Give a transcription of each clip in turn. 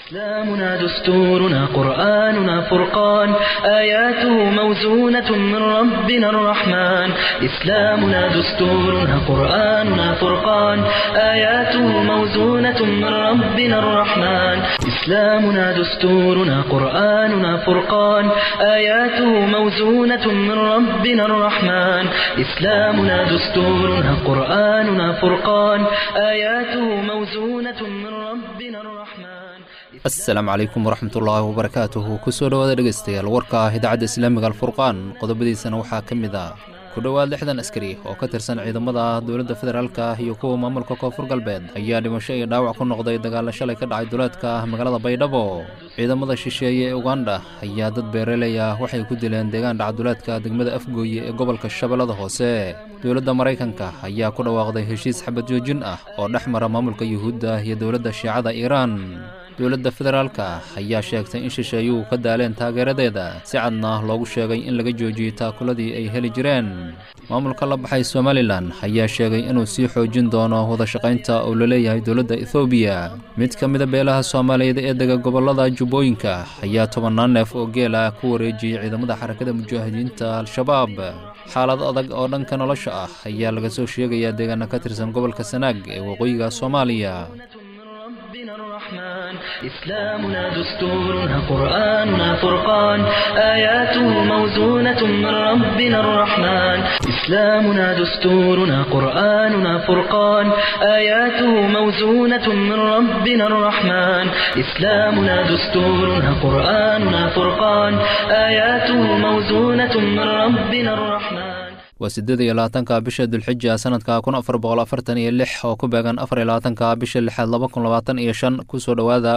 إسلامنا دستورنا قرآننا فرقان آياته موزونة من ربنا الرحمن إسلامنا دستورنا قرآننا فرقان آياته موزونة من ربنا الرحمن إسلامنا دستورنا قرآننا فرقان آياته موزونة من ربنا الرحمن إسلامنا دستورنا قرآننا فرقان آياته موزونة من ربنا الرحمن asalaamu calaykum waraxmatullaahi wabarakaatuhu kusoo dhowaada dhegaystayaal warka ah idaacadda islaamiga alfurqaan qodobadiisana waxaa ka mid ah ku dhowaad lixdan askari oo ka tirsan ciidamada dowladda federaalka ah iyo kuwa maamulka koonfur galbeed ayaa dhimasho iyo dhaawac ku noqday dagaalla shalay ka dhacay duleedka ah magaalada baydhabo ciidamada shisheeye ee uganda ayaa dad beeraley ah waxay ku dileen deegaan dhacduleedka degmada afgooye ee gobolka shabeellada hoose dowladda maraykanka ayaa ku dhawaaqday heshiis xabad joojin ah oo dhex mara maamulka yuhuudda iyo dowladda shiicada iiraan dowladda federaalka ayaa sheegtay in shisheeyuhu ka daaleen taageeradeeda si cadna loogu sheegay in laga joojiyey taakuladii ay heli jireen maamulka la baxay somalilan ayaa sheegay inuu sii xoojin doono wadashaqaynta oo la leeyahay dowladda ethoobiya mid ka mida beelaha soomaaliyeed ee dega gobollada jubbooyinka ayaa tobannaan neef oo geela ku wareejiyey ciidamada xarakada mujaahidiinta al-shabaab xaalad adag oo dhanka nolosha ah ayaa laga soo sheegayaa deegaana ka tirsan gobolka sanaag ee waqooyiga soomaaliya ربنا الرحمن إسلامنا دستورنا قرآننا فرقان آياته موزونة من ربنا الرحمن إسلامنا دستورنا قرآننا فرقان آياته موزونة من ربنا الرحمن إسلامنا دستورنا قرآننا فرقان آياته موزونة من ربنا الرحمن waa siddeed iyo labaatanka bisha dulxija sanadka kun afar boqol afartan iyo lix oo ku beegan afar iyo labaatanka bisha lixaad laba kun labaatan iyo shan kusoo dhowaada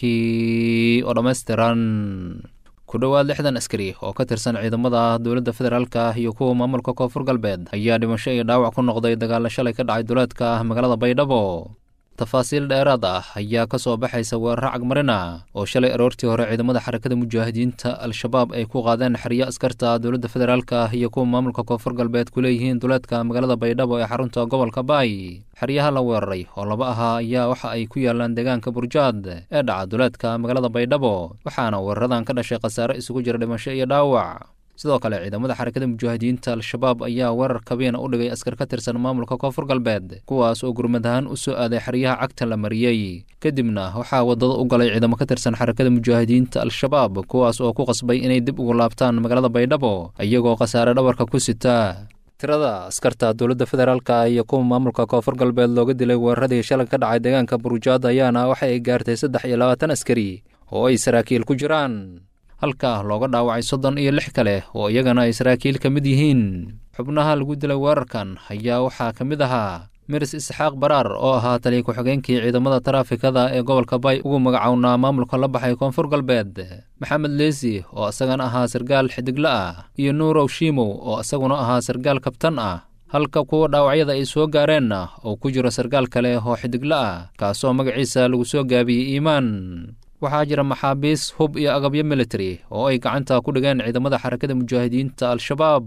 warkii oo dhammaystiran ku dhowaad lixdan askari oo ka tirsan ciidamada dowladda federaalka iyo kuwa maamulka koonfur galbeed ayaa dhimasho iyo dhaawac ku noqday dagaalla shalay ka dhacay duleedka magaalada baydhabo tafaasiil dheeraad ah ayaa ka soo baxaysa weeraro cagmarina oo shalay aroortii hore ciidamada xarakada mujaahidiinta al-shabaab ay ku qaadeen xeryo askarta dowladda federaalka iyo kuwa maamulka koonfur galbeed ku leeyihiin duleedka magaalada baydhabo ee xarunta gobolka baay xeryaha la weeraray oo laba ahaa ayaa waxa ay ku yaalaan deegaanka burjaad ee dhaca duleedka magaalada baydhabo waxaana weeraradan ka dhashay khasaare isugu jira dhimasho iyo dhaawac sidoo kale ciidamada xarakada mujaahidiinta al-shabaab ayaa weerar kabiina u dhigay askar ka tirsan maamulka koonfur galbeed kuwaas oo gurmad ahaan u soo aaday xeryaha cagta la mariyey kadibna waxaa waddada u galay ciidamo ka tirsan xarakada mujaahidiinta al-shabaab kuwaas oo ku qasbay inay dib ugu laabtaan magaalada baydhabo iyagoo khasaare dhabarka ku sita tirada askarta dowladda federaalka iyo kuwa maamulka koonfur galbeed looga dilay weeraradii shalay ka dhacay deegaanka burujaad ayaana waxa ay gaartay saddex iyo labaatan askari oo ay saraakiil ku jiraan halka looga dhaawacay soddon iyo lix kale oo iyagana ay saraakiil ka mid yihiin xubnaha lagu dilay weerarkan ayaa waxaa ka mid ahaa miris isxaaq baraar oo ahaa taliya ku-xigeenkii ciidamada taraafikada ee gobolka bay ugu magacownaa maamulka la baxay koonfur galbeed maxamed leesi oo isagana ahaa sargaal xidigla ah iyo nuurow shiimow oo isaguna ahaa sargaal kabtan ah halka kuwa dhaawacyada ay soo gaareenna oo ku jiro sargaal kale oo xidigla ah kaasoo magaciisa lagu soo gaabiyey iimaan waxaa jira maxaabiis hub iyo agabyo military oo ay gacanta ku dhigeen ciidamada xarakada mujaahidiinta al-shabaab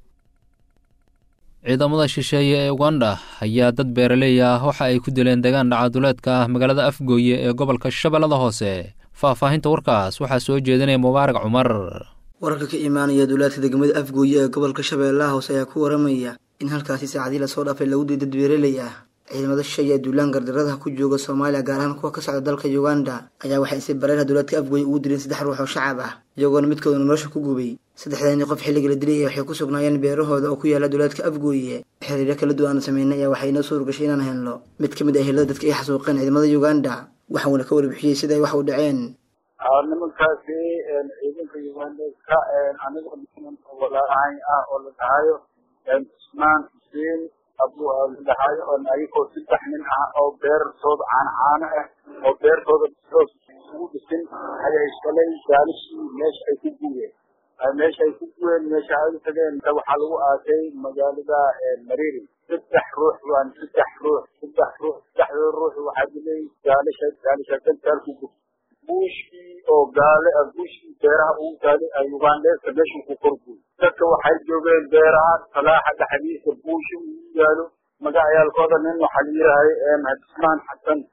ciidamada shisheeye ee uganda ayaa dad beeraley ah waxa ay ku dileen deegaan dhacaduleedka ah magaalada afgooye ee gobolka shabeellada hoose faahfaahinta warkaas waxaa soo jeedinaya mubaarak cumar wararka ka imaanaya duulaadka degmada afgooye ee gobolka shabeellaha hoose ayaa ku waramaya in halkaasi saacadii lasoo dhaafay lagu diy dad beeraley ah ciidamada shisheeye ee duulaan gardaradaha ku jooga soomaaliya gaar ahaan kuwa ka socda dalka uganda ayaa waxay si bareerha dowlaadka afgooye ugu dileen saddex ruux oo shacab ah iyagoona midkoodana nolosha ku gubay saddexdaani qof xilliga la dilay waxay ku sugnaayeen beerahooda oo ku yaala dowlaadka afgooye xiriiryo kala duwan aan sameynay ayaa waxay inoo suurgashay inaan helno mid ka mid ah helada dadka ay xasuuqeen ciidamada uganda waxauna ka warbixiyey sida ay wax u dhaceen nimankaasi ciidanka ugandeska aniga walaalahay ah oo la dhahayo cusmaan xuseen abu ladhahayo oo ayagoo saddex nin ah oo beertooda caano caano ah oo beertooda soos ugu dhisin ayay shalay gaalishii meesha ay ku guureen meesha ay ku guureen meesha ay u tageen waxaa lagu aasay magaalada mariri saddex ruux waan saddex ruux saddex ruux saddexdooda ruux waxaa dilay gaalisha gaalisha dantaalku gub buushkii oo gaale buushkii beeraha ugu taalay ugandeska meeshuu ku korguy dadka waxay joogeen beeraha salaaxa dhexdiisa buushi ugu yaalo magacayaalkooda nin waxaa la yidhaahay cismaan xasan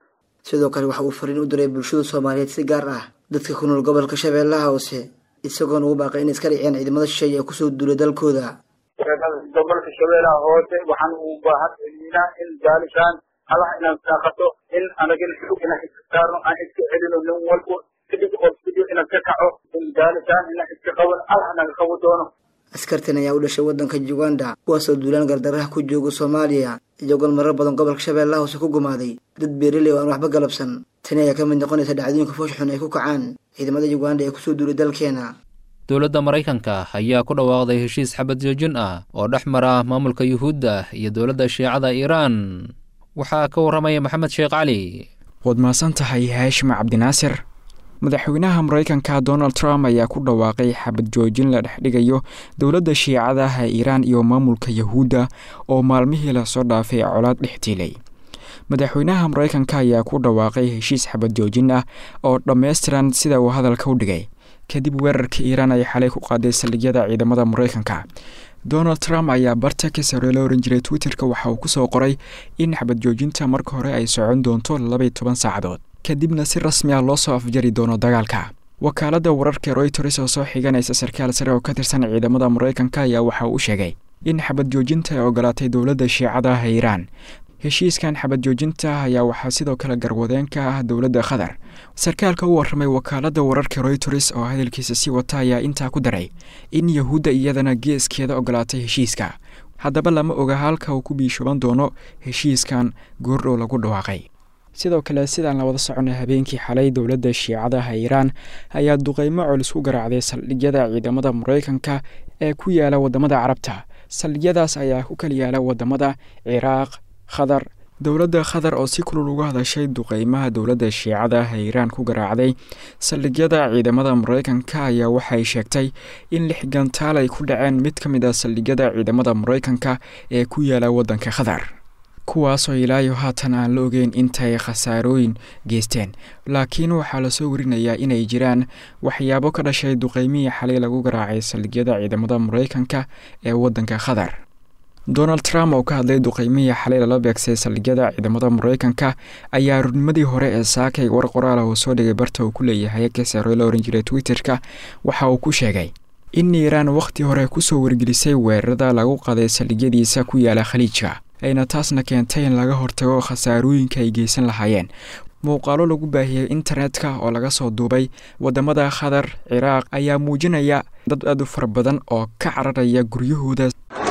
sidoo kale waxa uu fariin u diray bulshada soomaaliyeed si gaar ah dadka ku nool gobolka shabeellaha hoose isagoona ugu baaqay inay iska dhiciyaan ciidamada shisheeye ee kusoo duulay dalkooda gobolka shabeellaha hoose waxaan u baahan celinaa in gaalishaan allah inaan saaqato in anagin xug inaan iska saarno aan iska celino nin walbo kadib oo video inaan ka kaco in gaalishaan inaan iska qaban allah naga qabo doono askartan ayaa u dhashay waddanka uganda kuwaasoo duulaan gardaraha ku jooga soomaaliya iyagoon marar badan gobolka shabeellaha hoose ku gumaaday dad beeraley oo aan waxba galabsan tani ayaa ka mid noqonaysa dhacdooyinka foosh xun ay ku kacaan ciidamada uganda ee kusoo duulay dalkeena dowladda maraykanka ayaa ku dhawaaqday heshiis xabad joojin ah oo dhex mara maamulka yuhuudda iyo dowladda shiicada iiraan waxaa ka warramaya maxamed sheekh cali waad mahadsan tahay haashim cabdinaasir madaxweynaha maraykanka donald trump ayaa ku dhawaaqay xabad joojin la dhexdhigayo dowladda shiicadaha iiraan iyo maamulka yahuudda oo maalmihii lasoo dhaafay colaad dhex tiilay madaxweynaha maraykanka ayaa ku dhawaaqay heshiis xabad joojin ah oo dhammaystiran sida uu hadalka u dhigay kadib weerarka iiraan ay xalay ku qaaday saldhigyada ciidamada maraykanka donald trump ayaa barta ka sare la oran jiray twitterka waxa uu kusoo qoray in xabad joojinta marka hore ay socon doonto labaiy toban saacadood kadibna si rasmi ah loo soo afjari doono dagaalka wakaaladda wararka royters oo soo xiganaysa sarkaal sare oo ka tirsan ciidamada maraykanka ayaa waxa uu sheegay in xabad joojinta ay ogolaatay dowladda shiicadaha iiraan heshiiskan xabad joojinta ayaa waxaa sidoo kale garwadeen ka ah dowladda qatar sarkaalka u warramay wakaaladda wararka royters oo hadalkiisa sii wata ayaa intaa ku daray in yahuudda iyadana geeskeeda ogolaatay heshiiska haddaba lama oga halka uu ku biishooban doono heshiiskan goordhow lagu dhawaaqay sidoo kale sidaan la wada soconay habeenkii xalay dowladda shiicadaha iiraan ayaa duqeymo colis ku garaacday saldhigyada ciidamada maraykanka ee ku yaala wadamada carabta saldhigyadaas ayaa ku kala yaala wadamada ciraaq qatar dowladda qatar oo si kulul uga hadashay duqeymaha dowladda shiicadaha iiraan ku garaacday saldhigyada ciidamada maraykanka ayaa waxay sheegtay in lix gantaal ay ku dhaceen mid ka mid ah saldhigyada ciidamada maraykanka ee ku yaala waddanka qatar kuwaasoo ilaayo haatan aan la ogeyn intay khasaarooyin geysteen laakiin waxaa lasoo warinayaa inay jiraan waxyaabo ka dhashay duqeymihii xalay lagu garaacay saldhigyada ciidamada maraykanka ee waddanka qatar donald trump oo ka hadlay duqeymihii xalay lala beegsay saldhigyada ciidamada maraykanka ayaa rurnimadii hore ee saakay war qoraal ah uu soo dhigay barta uu ku leeyahay kasaro la oran jiray twitter-ka waxa uu ku sheegay in iiraan wakhti hore kusoo wargelisay weerarada lagu qaday saldhigyadiisa ku yaala khaliijka ayna taasna keentay in laga hortago khasaarooyinka ay geysan lahaayeen muuqaalo lagu baahiyey internetka oo laga soo duubay wadamada qatar ciraaq ayaa muujinaya dad aad u fara badan oo ka cararaya guryahooda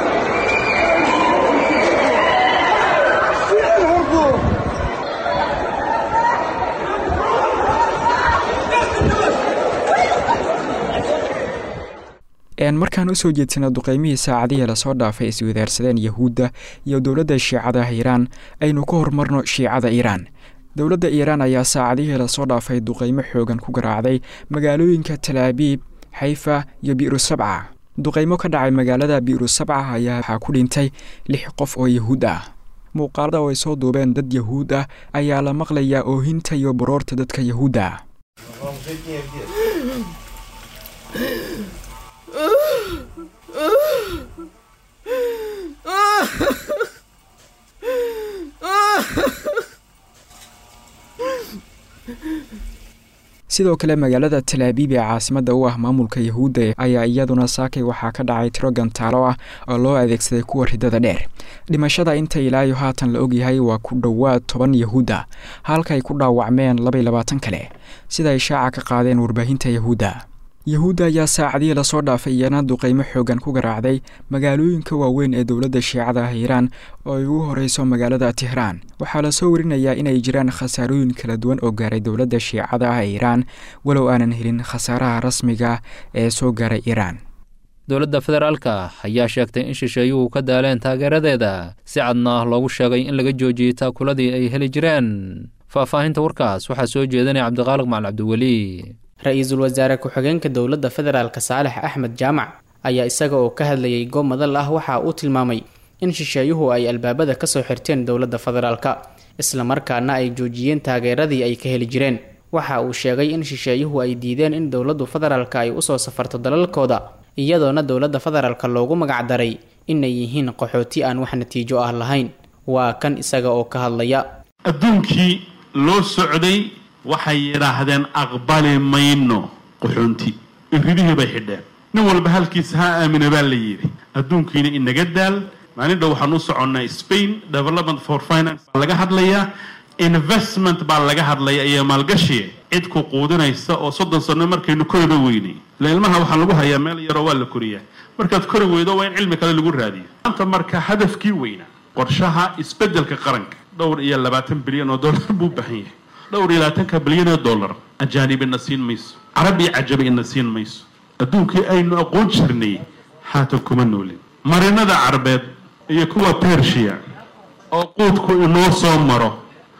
markaan usoo jeedsana duqeymihii saacadihii lasoo dhaafay iswadaarsadeen yahuudda iyo dowladda shiicadaha iiraan aynu ka horumarno shiicada iiraan dowladda iiraan ayaa saacadihii lasoo dhaafay duqeymo xoogan ku garaacday magaalooyinka talaabiib xayfa iyo bi'ru sabca duqeymo ka dhacay magaalada bi'ru sabca ayaa waxaa ku dhintay lix qof oo yahuud ah muuqaalada oo ay soo duubeen dad yahuud ah ayaa la maqlayaa oohinta iyo baroorta dadka yahuudda sidoo kale magaalada talaabiib ee caasimada u ah maamulka yahuudda ayaa iyaduna saakay waxaa ka dhacay tiro gantaalo ah oo loo adeegsaday kuwa ridada dheer dhimashada inta ilaayo haatan la ogyahay waa ku dhowaad toban yahuudda halkaay ku dhaawacmeen labay labaatan kale sida ay shaaca ka qaadeen warbaahinta yahuudda yahuudda ayaa saacadihii lasoo dhaafay iyana duqeymo xoogan ku garaacday magaalooyinka waaweyn ee dowladda shiicada ah iiraan oo ay ugu horeyso magaalada tehraan waxaa lasoo warinayaa inay jiraan khasaarooyin kala duwan oo gaaray dowladda shiicada ah iiraan walow aanan helin khasaaraha rasmiga ee soo gaaray iiraan dowladda federaalka ayaa sheegtay in shisheeyuhu ka daaleen taageeradeeda si cadna loogu sheegay in laga joojiyey taakuladii ay heli jireen faahfaahinta warkaas waxaa soo jeedanaya cabdiqaaliq macali cabdiweli ra-iisul wasaare ku-xigeenka dowladda federaalk saalex axmed jaamac ayaa isaga oo ka hadlayay goob madal ah waxa uu tilmaamay in shisheeyuhu ay albaabada kasoo xirteen dowladda federaalka islamarkaana ay joojiyeen taageeradii ay ka heli jireen waxa uu sheegay in shisheeyuhu ay diideen in dowladdu federaalka ay usoo safarto dalalkooda iyadoona dowladda federaalka loogu magacdaray inay yihiin qaxooti aan wax natiijo ah lahayn waa kan isaga oo ka hadlaya adduunkii loo socday waxay yidhaahdeen aqbali mayno qaxoonti iridihii bay xidheen nin walba halkiisa ha aamina baa la yidhi adduunkiina inaga daal maalin dhow waxaan u soconnaa spain development for finance baa laga hadlayaa investment baa laga hadlaya iyo maalgashi cid ku quudinaysa oo soddon sano markaynu koriba weynay ila ilmaha waxaa lagu hayaa meel yaroo waa la koriyaa markaad kori weydo waa in cilmi kale lagu raadiyo maanta marka hadafkii weynaa qorshaha isbeddelka qaranka dhowr iyo labaatan bilyan oo dollar buu baahan yahay dhowr iyo labaatanka bilyan oo dollar ajaanib ina siin mayso carab iyo cajabi ina siin mayso adduunkii aynu aqoon jirnay haatan kuma noolin marinada carbeed iyo kuwa persia oo quudku inoo soo maro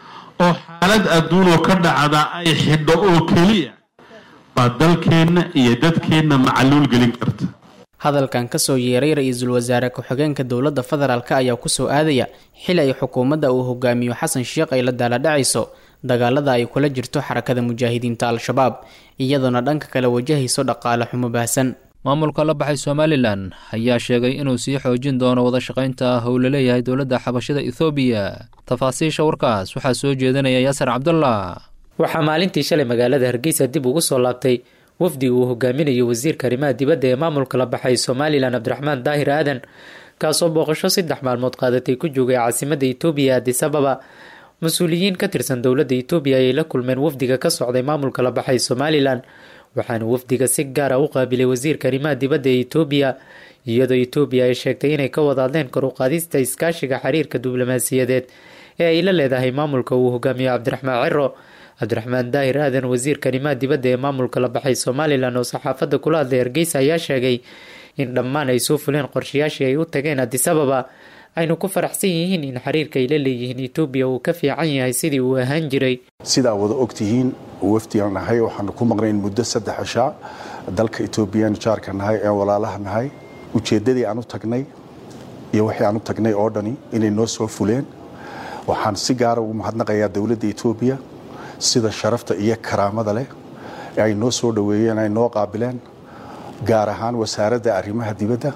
oo xaalad adduunoo ka dhacda ay xidho oo keliya baa dalkeenna iyo dadkeenna macaluul gelin karta hadalkan kasoo yeeray ra-iisul wasaare ku-xigeenka dowladda federaalk ayaa kusoo aadaya xili ay xukuumadda uu hogaamiyo xasan sheekh ay la daaladhacayso dagaalada ay kula jirto xarakada mujaahidiinta al-shabaab iyadoona dhanka kale wajahayso dhaqaale xumo baahsan maamulka la baxay somalilan ayaa sheegay inuu sii xoojin doono wada shaqaynta howla leeyahay dowladda xabashada ethoobiya tafaasiisha warkaas waxaa soo jeedinaya yaasar cabdullah waxaa maalintii shalay magaalada hargeysa dib ugu soo laabtay wafdi uu hogaaminayo wasiirka arrimaha dibadda ee maamulka la baxay somalilan cabdiraxmaan daahir aadan kaasoo booqasho saddex maalmood qaadatay ku joogay caasimadda etoobiya adis ababa mas-uuliyiin ka tirsan dowladda etoobiya ayay la kulmeen wafdiga ka socday maamulka la baxay somalilan waxaana wafdiga si gaara u qaabilay wasiirka arrimaha dibadda ee etoobiya iyadoo etoobiya ay sheegtay inay ka wada hadleen kor u qaadista iskaashiga xiriirka diblomaasiyadeed ee ay la leedahay maamulka uu hogaamiyo cabdiraxmaan ciro cabdiraxmaan daahir aadan wasiirka arrimaha dibadda ee maamulka la baxay somalilan oo saxaafadda kula hadlay hargeysa ayaa sheegay in dhammaan ay soo fuleen qorshayaashii ay u tageen adis ababa aynu ku faraxsan yihiin in xiriirka ay la leeyihiin etoobiya uu ka fiican yahay sidii uu ahaan jiray sidaa wada ogtihiin wafdigan nahay waxaanu ku maqnayn muddo saddex cishaa dalka etoobiyaanu jaarka nahay ee walaalaha nahay ujeeddadii aan u tagnay iyo wixii aan u tagnay oo dhani inay noo soo fuleen waxaan si gaara ugu mahadnaqayaa dowladda etoobiya sida sharafta iyo karaamada leh ee ay noo soo dhoweeyeen ay noo qaabileen gaar ahaan wasaaradda arrimaha dibadda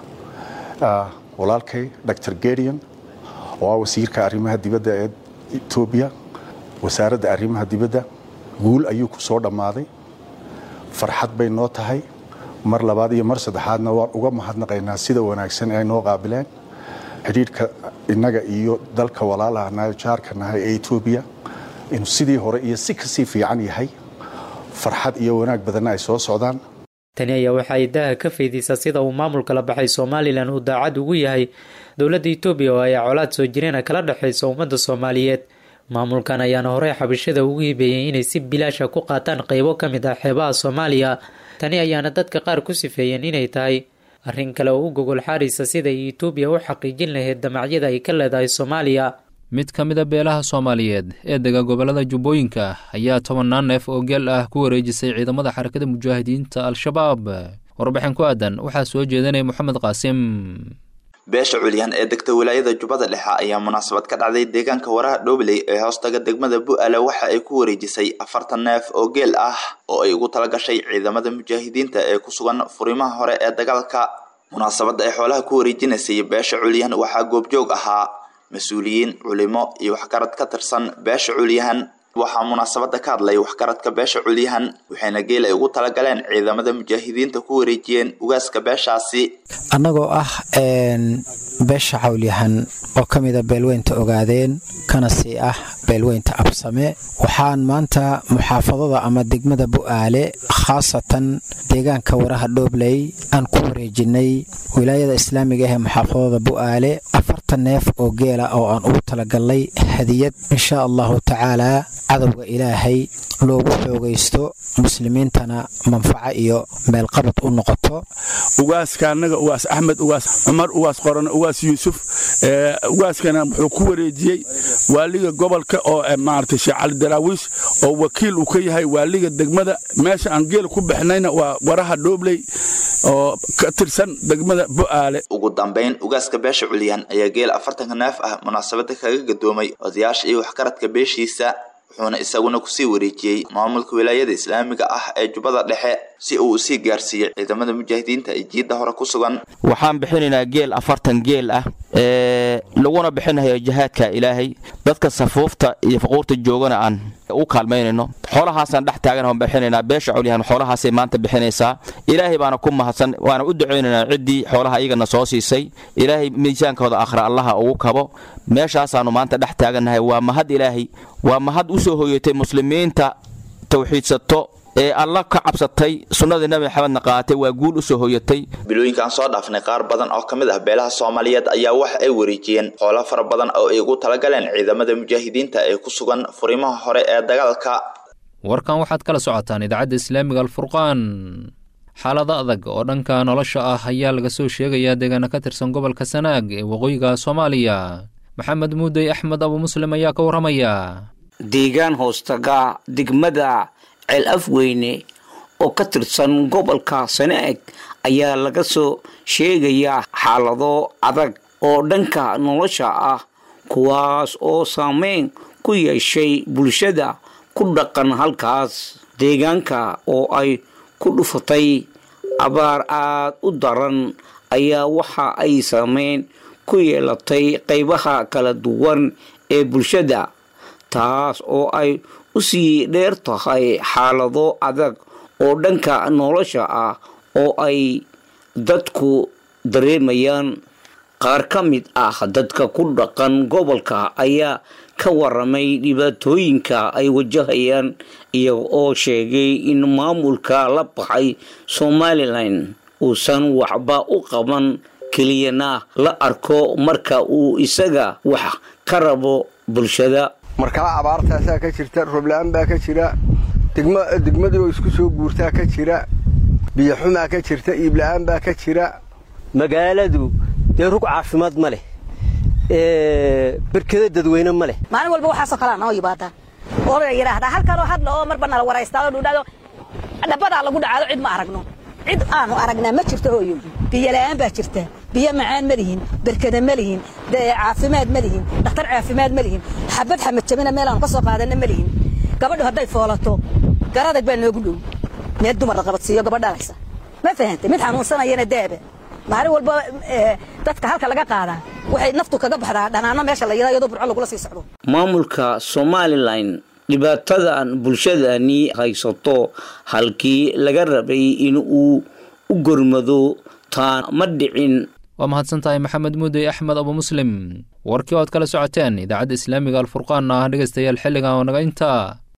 walaalkay dor gedion oo ah wasiirka arrimaha dibadda ee etoobiya wasaaradda arrimaha dibadda guul ayuu ku soo dhammaaday farxad bay noo tahay mar labaad iyo mar saddexaadna waan uga mahadnaqaynaa sida wanaagsan ee ay noo qaabileen xidhiidhka innaga iyo dalka walaalaha nahay jaarka nahay ee etoobiya inuu sidii hore iyo si kasii fiican yahay farxad iyo wanaag badanna ay soo socdaan tani ayaa waxa ay daha ka faydaysaa sida uu maamulka la baxay somalilan uu daacad ugu yahay dowladda etoobiya oo ay colaad soo jireena kala dhexayso ummadda soomaaliyeed maamulkan ayaana horey xabashada ugu hibeeyey inay si bilaasha ku qaataan qeybo ka mid ah xeebaha soomaaliya tani ayaana dadka qaar ku sifeeyeen inay tahay arrin kale oo u gogol xaaraysa sida ay etoobiya u xaqiijin lahayd damacyada ay ka leedahay soomaaliya mid ka mid a beelaha soomaaliyeed ee dega gobollada jubbooyinka ayaa tobannaan neef oo geel ah ku wareejisay ciidamada xarakada mujaahidiinta al-shabaab warbixin ku aadan waxaa soo jeedanaya moxamed qaasim beesha culyan ee degta wilaayada jubbada dhexe ayaa munaasabad ka dhacday deegaanka waraha dhobley ee hoostaga degmada bu-aale waxa ay ku wareejisay afartan neef oo geel ah oo ay ugu talagashay ciidamada mujaahidiinta ee ku sugan furimaha hore ee dagaalka munaasabadda ay xoolaha ku wareejinaysay beesha culyan waxaa goobjoog ahaa mas-uuliyiin culimo iyo waxgarad ka tirsan beesha culyahan waxaa munaasabada ka hadlay waxgaradka beesha culyahan waxayna geel ay ugu talagaleen ciidamada mujaahidiinta ku wareejiyeen ugaaska beeshaasi annagoo ah beesha cawlyahan oo ka mida beelweynta ogaadeen kana sii ah beelweynta absame waxaan maanta muxaafadada ama degmada bu'aale khaasatan deegaanka waraha dhoobley aan ku wareejinay wilaayada islaamiga ah ee muxaafadada bu'aale afartan neef oo geela oo aan ugu talagalnay hadiyad insha allahu tacaalaa cadowga ilaahay loogu xoogaysto muslimiintana manfaco iyo meelqabad u noqoto ugaaska annaga ugaas axmed ugaas cumar ugaas qorane ugaas yuusuf ugaaskana wuxuu ku wareejiyey waaliga gobolka oo maaragtay sheekh cali daraawiish oo wakiil uu ka yahay waaliga degmada meesha aan geel ku bixnayna waa waraha dhoobley oo ka tirsan degmada bu'aale ugu dambayn ugaaska beesha culyan ayaa geel afartanka neef ah munaasabada kaga gadoomay odayaasha iyo waxgaradka beeshiisa wuxuuna isaguna kusii wareejiyey maamulka wilaayada islaamiga ah ee jubbada dhexe si uu usii gaarsiiyey ciidamada mujaahidiinta ee jiidda hore ku sugan waxaan bixinaynaa geel afartan geel ah laguna bixinayo jihaadka ilaahay dadka safuufta iyo faquurta joogana aan u kaalmaynayno xoolahaasaan dhex taagan bixinaynaa beesha colyahan xoolahaasay maanta bixinaysaa ilaahay baana ku mahadsan waana u ducaynaynaa ciddii xoolaha iyagana soo siisay ilaahay miisaankooda akhra allaha ugu kabo meeshaasaannu maanta dhex taagannahay waa mahad ilaahay waa mahad u soo hoyatay muslimiinta tawxiidsato ee alla ka cabsatay sunnadii nabi maxamedna qaatay waa guul u soo hoyatay bilooyinkaan soo dhaafnay qaar badan oo ka mid ah beelaha soomaaliyeed ayaa waxa ay wareejiyeen xoolo fara badan oo ay ugu talagaleen ciidamada mujaahidiinta ee ku sugan furimaha hore ee dagaalka warkan waxaad kala socotaan idaacadda islaamiga alfurqaan xaalado adag oo dhanka nolosha ah ayaa laga soo sheegayaa deegaana ka tirsan gobolka sanaag ee waqooyiga soomaaliya maxamed muudey axmed abu muslim ayaa ka warramaya deegaan hoostaga degmada ceel afweyne oo ka tirsan gobolka sanaag ayaa laga soo sheegayaa xaalado adag oo dhanka nolosha ah kuwaas oo saameyn ku yeeshay bulshada ku dhaqan halkaas deegaanka oo ay ku dhufatay abaar aad u daran ayaa waxa ay saameyn ku yeelatay qaybaha kala duwan ee bulshada taas oo ay u sii dheer tahay xaalado adag oo dhanka nolosha ah oo ay dadku dareemayaan qaar ka mid ah dadka ku dhaqan gobolka ayaa ka waramay dhibaatooyinka ay wajahayaan iyaga oo sheegay in maamulka la baxay somalilan uusan waxba u qaban keliyana la arko marka uu isaga wax ka rabo bulshada markaa abaartaasaa ka jirta roobla-aan baa ka jira degmadii oo isku soo guurtaa ka jira biyoxumaa ka jirta iibla-aan baa ka jira magaaladu dee rug caafimaad ma leh berkado dadweyne ma leh maalin walba waxaasoo kalea noo yimaadaan oo la yidhaahdaa halkanoo hadla oo marba nala waraystaado dhudhado dhabadaa lagu dhacaado cid ma aragno cid aanu aragnaa ma jirto hooyo biyo la'aan baa jirta biyo macaan ma lihin berkada ma lihin caafimaad ma lihin dhakhtar caafimaad ma lihin xabad xamad jabina meel aanu ka soo qaadanna ma lihin gabadhu hadday foolato garadag baa noogu dhow meel dumar la qabadsiiyo gabadh dhalaysa ma fahantay mid xanuunsanayana daaba maalin walba dadka halka laga qaadaa waxay naftu kaga baxdaa dhanaano meesha la yidhaa iyadoo burco lagula sii socdo maamulka somalilan dhibaatadan bulshadani haysato halkii laga rabay in uu u gormado taan ma dhicin waa mahadsan tahay maxamed muudey axmed abu muslim warkii oad kala socoteen idaacadda islaamiga alfurqaan ah dhegaystayaal xilligan oo naga intaa